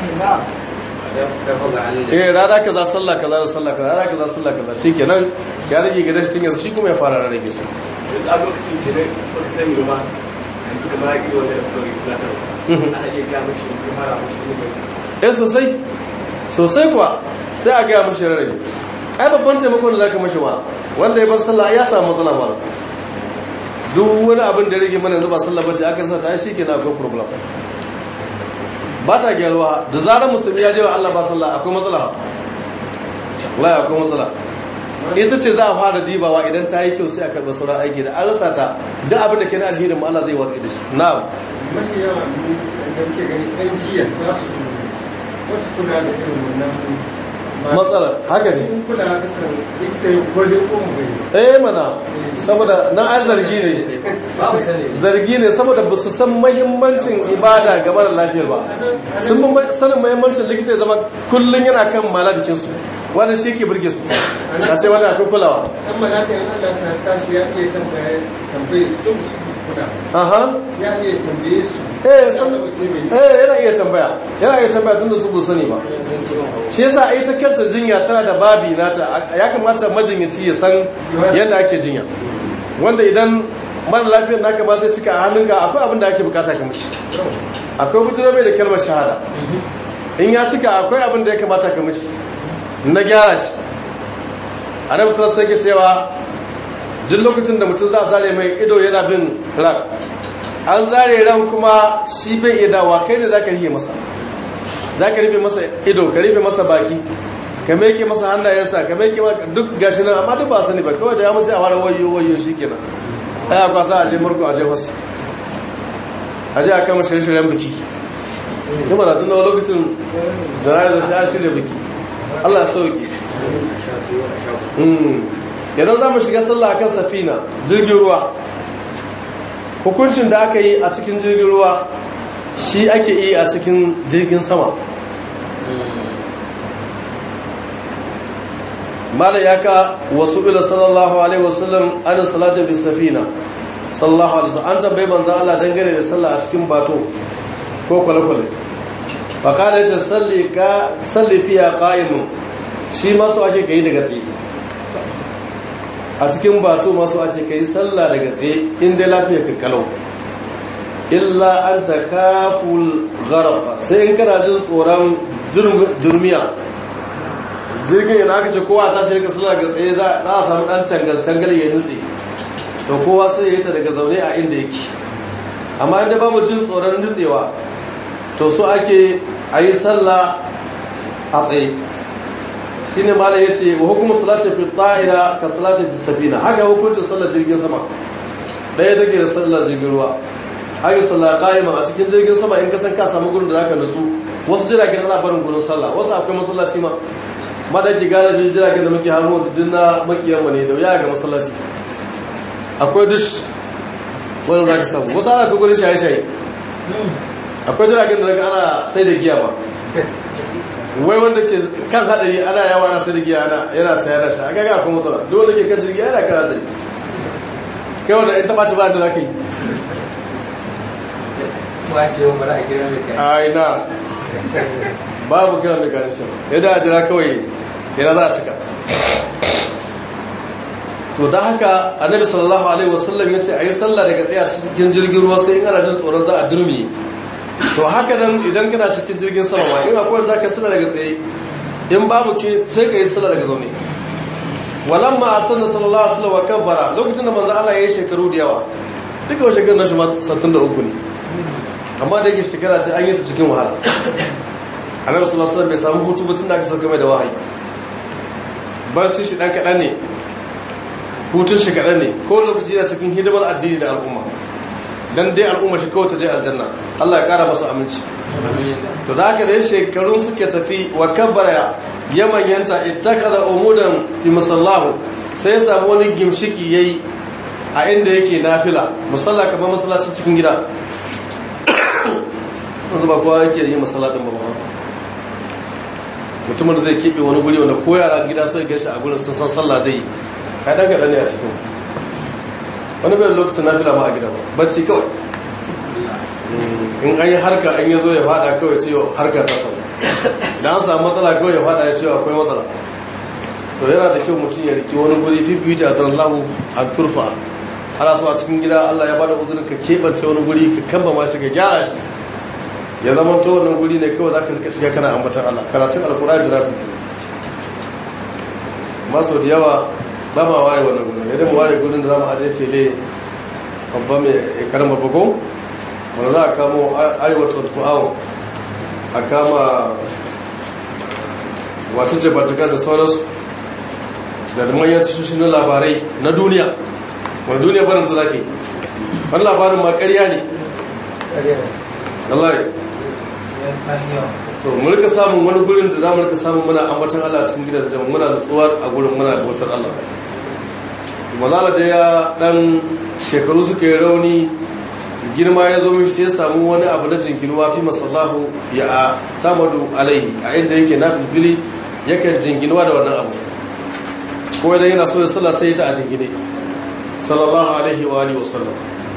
[SPEAKER 1] eh rana kaza sallah kaza da sallah kaza rana kaza sallah kaza shikenan ya rage gidan shi yanzu shi kuma ya fara rage su
[SPEAKER 2] a lokacin da ne ba ka sani ba yanzu da ba ya yi wanda da kuma yi zatar ana iya gaya mashi yanzu fara mashi ne
[SPEAKER 1] eh sosai sosai kuwa sai a gaya mashi rarrabe ai babban taimakon da zaka mashi wa wanda ya bar sallah ya samu matsala ba duk wani abin da rage mana yanzu ba sallah bace aka sa ta shi ke na akwai problem ba ta gyaruwa da zarar musulmi ya je wa Allah ba sallah akwai matsala ba wallahi akwai matsala ita ce za a fara dibawa idan ta yi kyau sai a karɓi sauran aiki da an rasa ta duk abin da ke na alherin mu Allah zai watsi da shi na'am
[SPEAKER 3] mafi yawa mu da muke gani ɗan jiya za su wasu kula da irin wannan
[SPEAKER 1] matsala haka ne
[SPEAKER 3] sun kula da san likita ya gwade ko mu bai
[SPEAKER 1] eh mana saboda nan an zargi ne
[SPEAKER 3] babu sani
[SPEAKER 1] zargi ne saboda ba su san mahimmancin ibada game da lafiyar ba sun bi sanin mahimmancin likita ya zama kullum yana kan mala jikinsu wani shi ke burge su a ce wani akwai kulawa
[SPEAKER 3] dan malatin Allah sa tashi ya iya tambaye tambaye su duk su kuna
[SPEAKER 1] aha
[SPEAKER 3] ya iya tambaye su
[SPEAKER 1] eh san eh yana iya tambaya yana iya tambaya tunda su bu sani ba shi yasa ai ta kanta jinya tana da babi nata ya kamata majinyaci ya san yadda ake jinya wanda idan mara lafiyar naka ma zai cika a hannunka akwai abin da ake bukata ka mishi akwai fitiro mai da kalmar shahada in ya cika akwai abin da ya kamata ka mishi na gyara shi a nan musamman sai ke cewa duk lokacin da mutum za a zare mai ido yana bin ran an zare ran kuma shi bai iya dawa kai ne za ka rihe masa za ka rufe masa ido ka rufe masa baki ka meke masa hannayensa ka meke duk gashi nan amma duk ba sani ba kawai da ya masu yawar wayo wayo shi kenan ai a kwasa a je murku a je wasu a je a kama shirye-shiryen biki kuma na tunawa lokacin zara da sha shirya biki Allah sauki idan za mu shiga sallah akan safina jirgin ruwa hukuncin da aka yi a cikin jirgin ruwa shi ake yi a cikin jirgin sama mala ya ka wasu ila sallallahu alaihi wasallam an salata bi safina sallallahu alaihi wasallam an tambayi manzon Allah dangane da sallah a cikin bato ko kwale-kwale fa kana ta salli ka salli fiya qa'imun shi ma su ake kai daga tsaye a cikin bato ma su ake kai sallah daga tsaye inda lafiya ka kalau illa an takaful gharqa sai in kana jin tsoron jurmiya jirgin yana aka ce kowa ta shirka sallah ga tsaye za a samu dan tangal-tangal ya nutse to kowa sai ya yi ta daga zaune a inda yake amma inda babu jin tsoron nutsewa to so ake a yi sallah a tsaye shi ne mala ya ce wa hukumar salata fi ta'ira ka salata fi safina haka hukuncin sallar jirgin sama ɗaya take da sallar jirgin ruwa haka sallah ƙa'ima a cikin jirgin sama in ka san ka samu gurin da zaka nutsu wasu jiragen ana barin gurin sallah wasu akwai masallaci ma madaki galibin jiragen da muke hannu da dinna makiyanmu ne da wuya ga masallaci akwai dush wanda za ka samu wasu ana kai gudun shaye-shaye akwai jiragen da daga ana sai da giya ba wai wanda ke kan hadari ana yawa ana sai da giya ana yana sayar da sha agaga akwai matsala duk wanda ke kan jirgi yana kan hadari kai wanda in taɓa ta ba da za ka yi ai na babu kira mai ganishin yadda a jira kawai yana za a cika to da haka annabi sallallahu alaihi wasallam ya ce a yi sallah daga tsaye a cikin jirgin ruwa sai in ana jin tsoron za a durmi to haka nan idan kana cikin jirgin sama ma in akwai za ka sallah daga tsaye in babu ke sai ka yi sallah daga zaune walan ma asanna sallallahu alaihi wasallam wa kabbara lokacin da manzo Allah ya yi shekaru da yawa duka wasu shekaru na shi ma 63 ne amma da yake shekara ce an yi ta cikin wahala annabi sallallahu alaihi wasallam bai samu hutu ba tun da aka sauka mai da wahayi barci shi dan kadan ne hutun shi kadan ne ko lokaci yana cikin hidimar addini da al'umma dan dai al'umma shi kawai ta je aljanna Allah ya kara masa aminci to da haka dai shekarun suke tafi wa kabbara ya manyanta ittakaza umudan fi musallahu sai ya samu wani gimshiki yayi a inda yake nafila musalla kamar masallacin cikin gida wanzu ba kowa yake yi masallacin ba mutumin da zai keɓe wani guri wanda ko yara gida sai gashi a gurin sun san sallah zai yi kaɗan kaɗan ne a cikin wani bai lokacin nafila ma a gidan bacci kawai in an yi harka an yi zo ya fada kawai ce harka ta sau idan an samu matsala kawai ya fada ya ce akwai matsala to yana da kyau mutum ya riki wani guri fifita a lahu a turfa ana so a cikin gida allah ya bada uzurin ka keɓance wani guri ka kamba ma shi ka gyara shi ya zama to wannan guri ne kawai za ka rika shiga kana ambatan allah karatun alkur'ani da rafi maso da yawa ba ma ware wannan gudun yadda mu ware gudun da za mu ajiye tele babban mai karama bugu wanda za a kamo arewa 24 hour a kama wata jabatukar da sauransu da manyan tashoshin na labarai na duniya wani duniya barin da za ka yi wani labarin ma karya ne Allah to mu rika samun wani gurin da za mu rika samun muna ambatan Allah cikin gidan jama'a muna nutsuwar a gurin muna da wutar Allah mazala da ya dan shekaru suka yi rauni girma ya zo mishi sai samu wani abu na jinkinuwa fi masallahu ya samadu alaihi a inda yake na fili yakan jinginuwa da wannan abu ko idan yana so ya sallah sai ta a jingine sallallahu alaihi wa alihi wasallam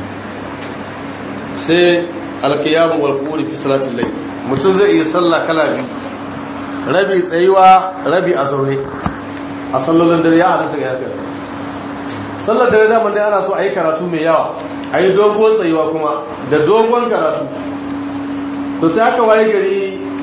[SPEAKER 1] sai alqiyam wal quri fi salatil layl mutum zai yi sallah kala biyu rabi tsayuwa rabi a zaune a sallolin dare ya halatta ga haka sallar dare da dai ana so a yi karatu mai yawa a yi dogon tsayuwa kuma da dogon karatu to sai aka waye gari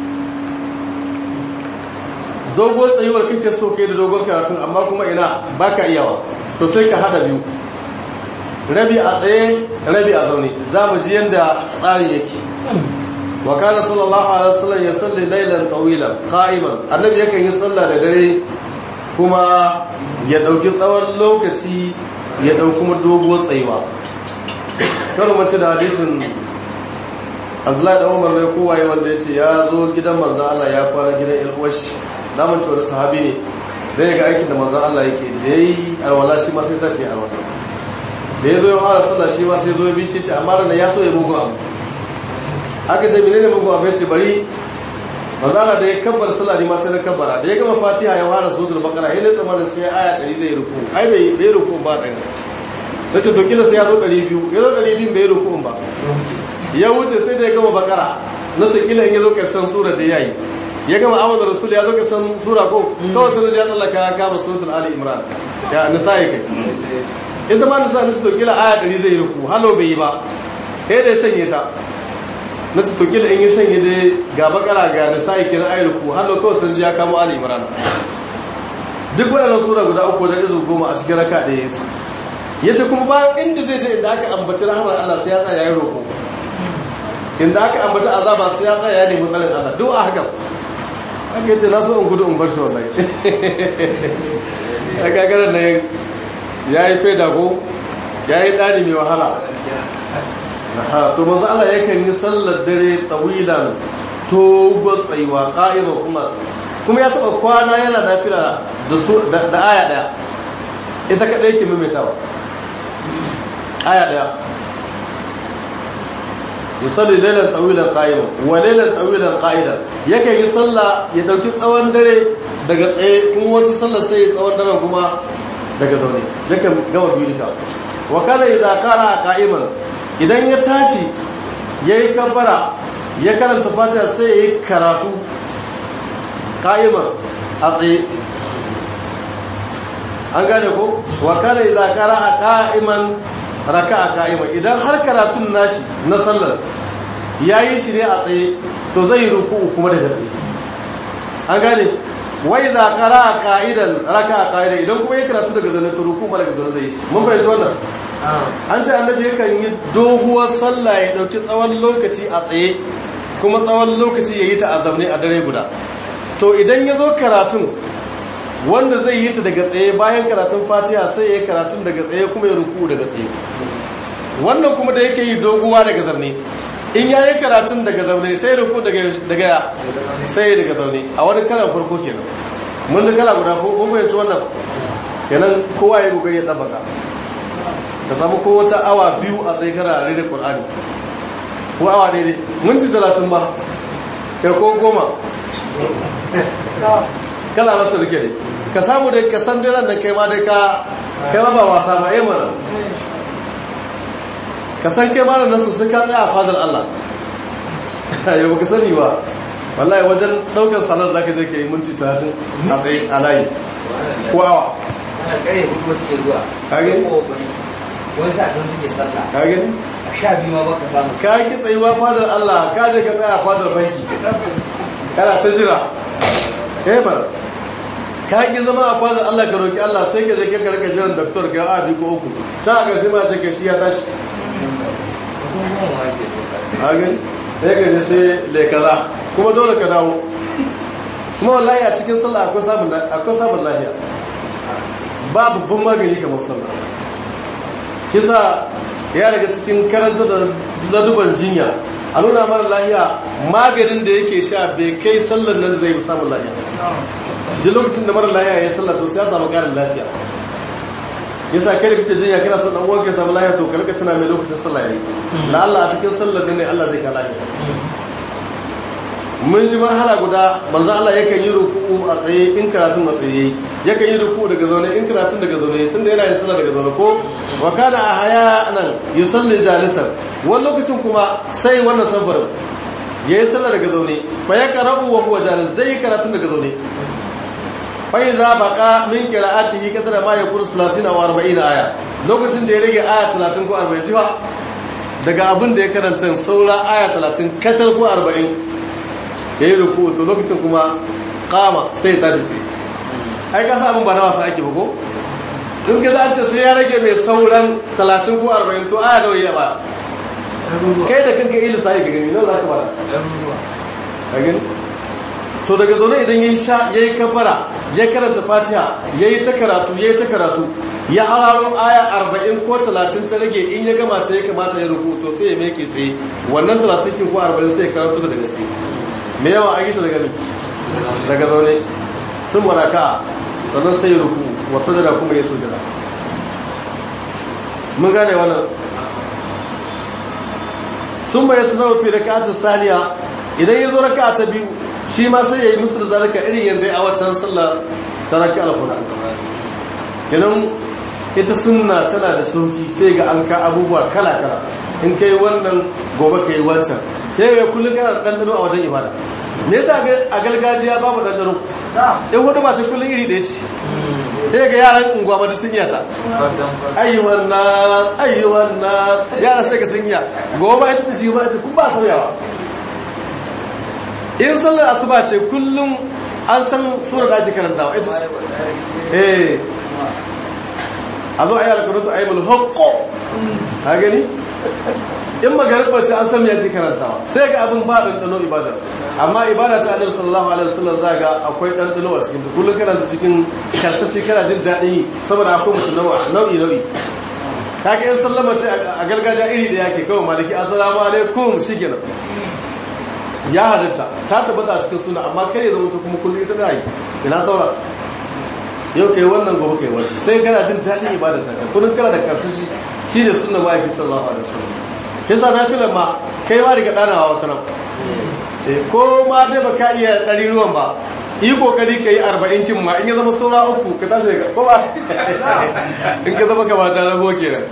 [SPEAKER 1] dogon tsayuwar kake so kai da dogon karatun amma kuma ina baka iyawa to sai ka hada biyu rabi a tsaye rabi a zaune za mu ji yadda tsari yake wa kana sallallahu alaihi wasallam ya salli laylan tawilan qa'iman annabi yakan yi sallah da dare kuma ya dauki tsawon lokaci ya dauki kuma doguwar tsayuwa kar mace da hadisin Abdullahi da Umar ne kowaye wanda yace ya zo gidan manzon Allah ya kwana gidan Ilwash zamun ce wani sahabi ne da ya ga aikin da manzon Allah yake da yayi alwala shi ma sai tashi alwala da ya zo ya fara sallah shi ma sai zo ya bi shi ce amma da ya so ya mugu abu aka ce menene mugu abu ya ce bari manzala da ya kabbar sallah ne ma sai na kabbara da ya gama fatiha ya fara suratul baqara ya latsa mana sai aya 100 zai ruku ai bai bai ruku ba dan sai to kila sai ya zo 200 ya zo 200 bai ruku ba ya wuce sai da ya gama baqara na ce kila in ya zo karshen sura da yayi ya gama amana rasul ya zo karshen sura ko kawai sai ya tsallaka ya kama suratul ali imran ya nisa'i kai ita ma nisa'i ne to kila aya 100 zai ruku halo bai yi ba sai da ya shanye ta na tuttukila in yi shanye dai ga bakara ga nisa'i kiran ayyuku hallo kawai sun ji ya kamo ali imran duk waɗannan sura guda uku da izu goma a cikin raka da yesu ya ce kuma bayan inda zai je inda aka ambaci rahamar allah sai ya tsaya ya yi roƙo inda aka ambaci azaba sai ya tsaya ya nemi tsarin allah duk a haka aka yi ce na so in gudu in bar shi wallahi a gagarar na ya yi faida ko ya yi ɗani mai wahala to manzo Allah yakan yi sallar dare tawilan to tsayuwa qa'ima kuma kuma ya taba kwana yana nafila da su da aya daya ita kadai yake maimaitawa aya daya yusalli laylan tawilan qa'ima wa laylan tawilan qa'idan yakan yi sallah ya dauki tsawon dare daga tsaye in wata sallar sai tsawon dare kuma daga zaune yakan gama biyu duka wa kana idza qara qa'iman idan ya tashi ya yi kabbara ya karanta fatiha sai ya yi karatu ka'iman a tsaye an gane ko wakana idan kara a ka'iman raka a ka'iman idan har karatun nashi na sallar ya yi shi ne a tsaye to zai yi ruku kuma daga tsaye an gane wai za kara a ka'idan raka a ka'idan idan kuma ya karatu daga zanen to ruku ma daga zanen zai yi shi mun fahimci wannan an ce annabi yakan yi doguwar sallah ya dauki tsawon lokaci a tsaye kuma tsawon lokaci ya yi ta a zamne a dare guda to idan ya zo karatun wanda zai yi ta daga tsaye bayan karatun fatiha sai ya yi karatun daga tsaye kuma ya ruku daga tsaye wannan kuma da yake yi doguwa daga zamne in ya yi karatun daga zaune sai ruku daga sai daga zaune a wani kalan farko kenan mun da kala guda ko kun fahimci wannan kenan kowa ya kokari ya tabbata ka samu ko wata awa biyu a tsaye kana rere Qur'ani ko awa daidai minti talatin ba kai ko goma kala rasa rike ne ka samu dai ka san daren da kai ma dai ka kai ma ba wasa ba eh mana ka san kai ma da nasu sai ka tsaya a fadar Allah yau ba ka sani ba wallahi wajen daukar salar zaka je ka yi minti talatin a tsaye a layi ko awa
[SPEAKER 4] ana kare hudu suke zuwa
[SPEAKER 1] Kage?
[SPEAKER 4] wani sa'adun suke sallah
[SPEAKER 1] ka gani
[SPEAKER 4] a sha biyu ma baka samu
[SPEAKER 1] ka ki tsayuwa fadar Allah ka je ka tsaya fadar banki kana ta jira eh bar ka ki zama a fadar Allah ka roki Allah sai ka je ka karka jiran doctor ka a bi ko uku ta ga shi ma ce ka shi ya tashi
[SPEAKER 4] kuma ma yake doka
[SPEAKER 1] ka gani sai ka je sai le kaza kuma dole ka dawo kuma wallahi a cikin sallah akwai samun akwai samun lafiya ba babban magani kamar sallah shi sa ya daga cikin karanta da laduban jinya a nuna mara lahiya maganin da yake sha bai kai sallar nan zai samun lahiya ji lokacin da mara lahiya ya sallar to sai ya samu karin lafiya yasa kai da kake jinya kana son dan uwanka ya samu lafiya to kalka tana mai lokacin sallah yayi la Allah a cikin sallar ne Allah zai ka lafiya mun ji marhala guda manzo Allah yakan yi ruku'u a tsaye in karatun a tsaye yakan yi ruku'u daga zaune in karatun daga zaune tunda yana yin sallah daga zaune ko wa kana ahyanan yusalli jalisan wani lokacin kuma sai wannan samfarin yayi sallah daga zaune fa ya qara'u wa huwa jalis zai karatun daga zaune fa idza baqa min qira'atihi kadara ma yakunu 30 wa 40 aya lokacin da ya rage aya 30 ko 40 jiwa daga abin da ya karanta saura aya 30 katar ko 40 ya yi ruku to lokacin kuma kama sai tashi sai ai kasa abin ba na wasa ake buko in ka za ce sai ya rage mai sauran 30 ko 40 to aya nawa ya ba kai da kanka yi lissafi ga gani nawa za ka bada ka gani to daga zaune idan ya yi sha ya yi kafara ya karanta fatiha ya yi ta karatu ya yi ta karatu ya hararo aya 40 ko 30 ta rage in ya gama ta ya kamata ya rubu to sai ya meke tsaye wannan 30 ko 40 sai ya karatu da gaske me yawa a gita daga daga zaune sun baraka sannan sai ruku wasu da kuma ya sujada mun gane wannan sun bai su zama fi raka'atar saniya idan ya zo raka'a ta biyu shi ma sai ya yi musu da zalika irin yadda a waccan sallar ta raki alfura idan ita sunna tana da sauki sai ga an ka abubuwa kala-kala in kai wannan gobe ka yi wancan sai ga kullum kana da ɗanɗano a wajen ibada me yasa a gargajiya babu ɗanɗano in hudu ba ce kullum iri ɗaya ce sai ga yaran unguwa ba sun iya ta ayyuwan na ayyuwan na yara sai ka sun iya gobe ba ita su ji ba ita kun ba sauyawa in sallar asuba ce kullum an san sura da ake karantawa ita ce eh a zo a yi alkarutu a yi mulhakko ha gani in magariba ce an san yadda karantawa sai ga abin ba ɗanɗano ibada amma ibada ta annabi sallallahu alaihi wasallam za ga akwai ɗanɗano a cikin kullum kana da cikin karsashi kana jin daɗi saboda akwai mutum nau'i nau'i kaka yan sallama ce a gargajiya iri da yake kawai maliki assalamu alaikum shikenan ya halitta ta tabbata a cikin suna amma kai zama ta kuma kullum ita da yi ina saura yau kai wannan gobe kai wannan sai kana jin daɗin ibada ta kan kullum kana da karsashi shi ne sunna ma'aiki sallallahu alaihi wasallam yasa na filan ma kai ma daga ɗanawa wata nan ko ma dai ba ka iya ɗari ruwan ba yi kokari ka yi arba'in cin ma in ya zama saura uku ka tashi daga ko ba in ka zama kamata na goke nan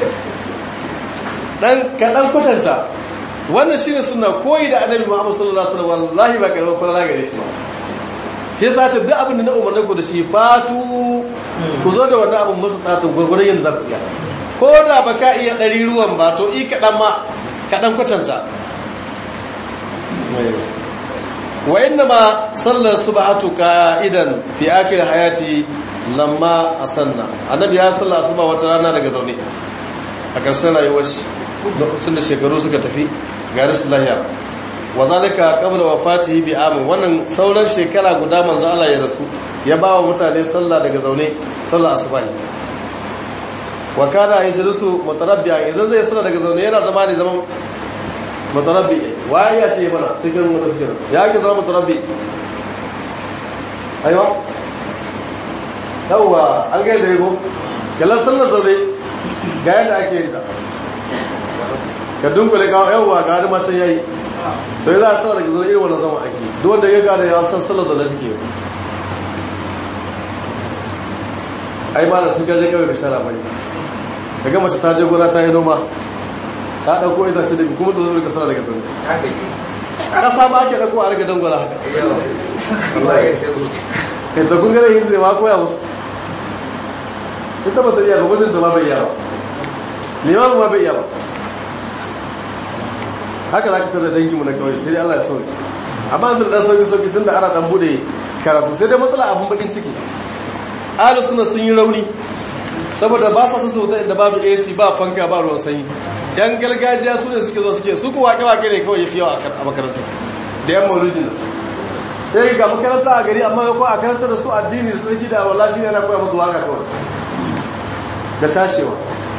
[SPEAKER 1] dan ka dan kwatanta wannan shine suna koyi da annabi Muhammad sallallahu alaihi wasallam wallahi ba karamar fara gare shi ba ke sa ta duk abin da na umarnin ku da shi fatu ku zo da wannan abin musu tsata gurgurun yadda za ku iya ko da ba ka iya ɗari ruwan ba to i kaɗan ma kaɗan kwatanta wa inna ma sallar subhatu ka'idan fi akhir hayati lamma asanna annabi ya salla asuba wata rana daga zaune a ƙarshen rayuwar shi lokacin da shekaru suka tafi ga rashin lahiya wa zalika qabla wafatihi bi amin wannan sauran shekara guda manzo Allah ya rasu ya ba wa mutane sallah daga zaune sallah asuba ne wa kana yajlisu mutarabbi'a idan zai sallah daga zaune yana zama ne zaman mutarabbi waye ya ce mana cikin mutasir ya ke zama mutarabbi aiwa yawa an ga da yabo kallon sallar zaune ga yadda ake yin ta ka dunkule ka yawa ga hadu macen yayi to za a sallar daga zaune irin wannan zama ake duk wanda ya gada ya san sallar zaune take yi ai ba da sun gaje kawai da shara bane daga mace ta je gona ta yi noma ta dauko ita ce da kuma ta zo daga sana daga zaune kasa ba ake dauko a riga dangwala haka kai ta kun gane yin zai ma koya musu ita ba ta iya ba mutunta ma bai iya ba limamu ma bai iya ba haka za ka tada danginmu na kawai sai dai Allah ya sauki amma an da sauki sauki tun da ana dan bude karatu sai dai matsala abin bakin ciki ahlus sunna sun yi rauni saboda ba sa su da inda babu AC ba fanka ba ruwan sanyi yan gargajiya su ne suke zo suke su ku wake wake ne kawai yafi yawa a makaranta da yan maulidin sai ga makaranta a gari amma ko a karanta da su addini da sarki da wallahi ne yana koya musu waka kawai da tashewa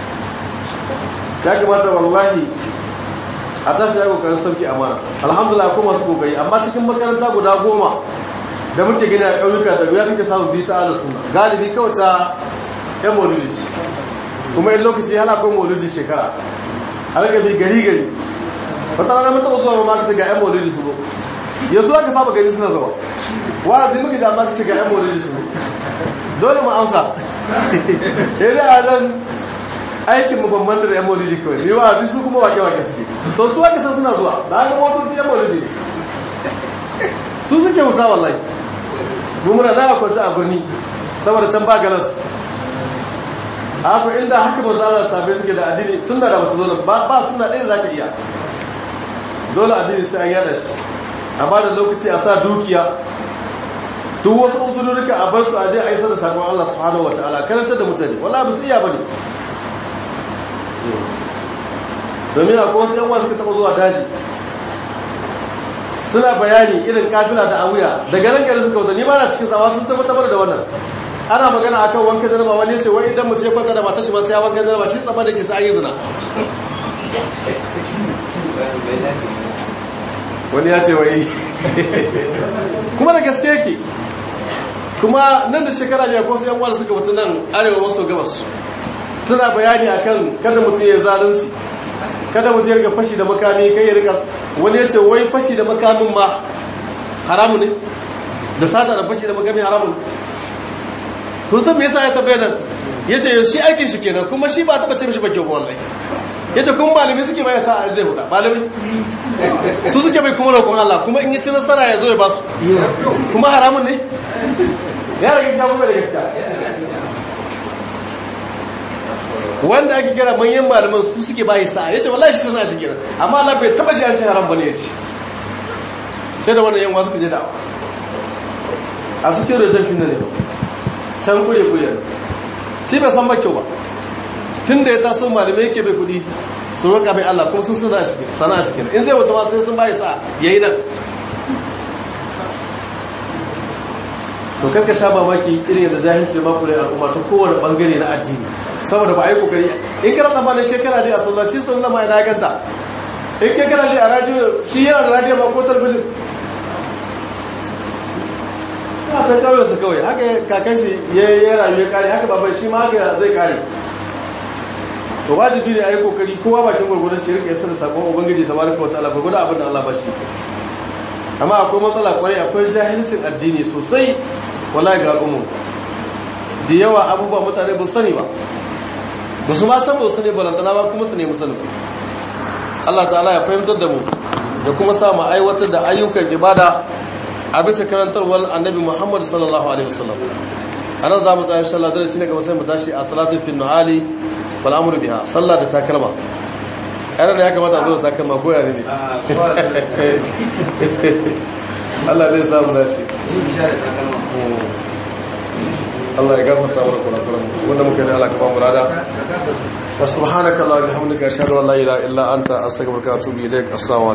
[SPEAKER 1] ya kamata wallahi a tashi ya kokarin sarki amana alhamdulillah ko masu kokari amma cikin makaranta guda goma da muke gani a ƙauyuka da ya kake samun biyu ta ala suna galibi kawai ta yan maulidi kuma in lokaci hana kawai maulidi shekara har ga bi gari gari wata rana mata zuwa ma kace ga yan maulidi su zo yasu aka saba gani suna zuwa wa'azi muka da amma kace ga yan maulidi su dole mu amsa eh da nan aikin mu bambanta da yan maulidi kawai ni wa'azi su kuma wake wake suke to su aka san suna zuwa da ga motoci yan maulidi su suke wuta wallahi mu muna da kwanta a birni saboda can ba galas haka inda haka manzo Allah sabai suke da addini sunna da bata zo da ba ba sunna ɗaya zaka iya dole addini sai an yada shi amma da lokaci a sa dukiya duk wasu uzurruka a bar su aje a isa da sakon Allah subhanahu wataala karantar da mutane wallahi ba su iya bane domin akwai wasu yan wasu suka taba zuwa daji suna bayani irin kafila da awuya daga nan gari suka wuta ni ma na cikin sawa sun tabbatar da wannan ana magana akan wanka jaraba wani yace wai idan mutum ya kwanta da matar shi ba sai ya wanka jaraba shi tsaba da kisa ayi zina wani ya ce wai kuma da gaske yake kuma nan da shekara ne ko sai yan uwa suka mutu nan arewa maso gabas suna bayani akan kada mutum ya zalunci kada mutum ya rika fashi da makami kai ya rika wani ya ce wai fashi da makamin ma haramu ne da sata da fashi da makami haramu ne kun san me yasa ya tabbata nan yace shi aikin shi kenan kuma shi ba taba ce mishi ba kyau wallahi yace kun malami suke bai sa zai huda malami su suke bai kuma roƙon Allah kuma in yi ci nasara ya zo ya basu kuma haramun ne ya rage shi kuma da gaskiya wanda ake kira manyan malaman su suke bai sa yace wallahi shi sana shi kenan amma Allah bai taba ji an ci haram bane yace sai da wannan yan wasu kaje da a cikin rajin ne can kure kure shi bai san kyau ba tun da ya taso malamai yake bai kudi su roƙa bai Allah kuma sun suna shi sana shi kenan in zai wata ma sai sun bai sa yayi nan to karka sha mamaki irin yadda jahilci ba kure al'umma ta kowane bangare na addini saboda ba a yi kokari in kana tsammanin kai kana ji a sallah shi sallah ma ina ganta in kai kana ji a radio shi yana da radio ba ko talbijin ya san kawai su kawai haka kakan shi ya yi rayu ya kare haka baban shi ma haka zai kare to wajibi ne a yi kokari kowa bakin gwargwadon shi rika yasa da sakon ubangiji ta baraka wata ala gwargwadon abin da allah ba shi amma akwai matsala kwarai akwai jahilcin addini sosai wallahi ga al'ummu da yawa abubuwa mutane ba sani ba ba su ma san ba su sani balantana ba kuma su nemi sanin allah ta'ala ya fahimtar da mu da kuma sa mu aiwatar da ayyukan ibada a bisa karantarwar annabi Muhammad sallallahu alaihi wasallam anan za mu tsaya insha Allah darasi ne gaba sai mu tashi a salatu fi nuhali wal amru biha sallah da takalma yana da ya kamata a zo da takalma ko yare ne Allah zai samu dace Allah ya gafarta mana kurakuran wanda muka yi Allah ka ba mu rada wa subhanaka allahumma wa bihamdika ashhadu an la ilaha illa anta astaghfiruka wa atubu ilaik assalamu